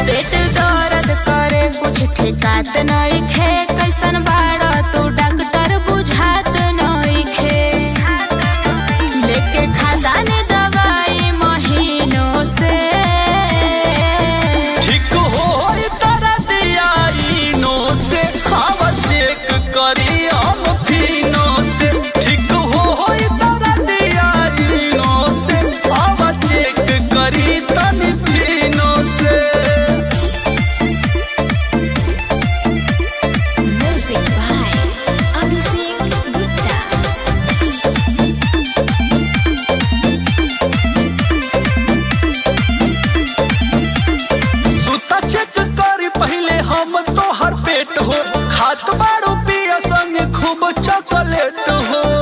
पेट दर्द करे कुछ ठेकात नहीं खे कैसन बाड़ा तू डॉक्टर बुझात नहीं खे लेके खादानी दवाई महीनों से ठीक हो तारा दिया इनो से खावा चेक करी हम फिनो से ठीक हो तारा दिया इनो से खावा चेक करी तनी फिनो से म्यूजिक बाय अभिषेक गुप्ता सुता चेक करी पहले हम तो हर पेट हो खात बाड़ू पिया संग खूब चॉकलेट हो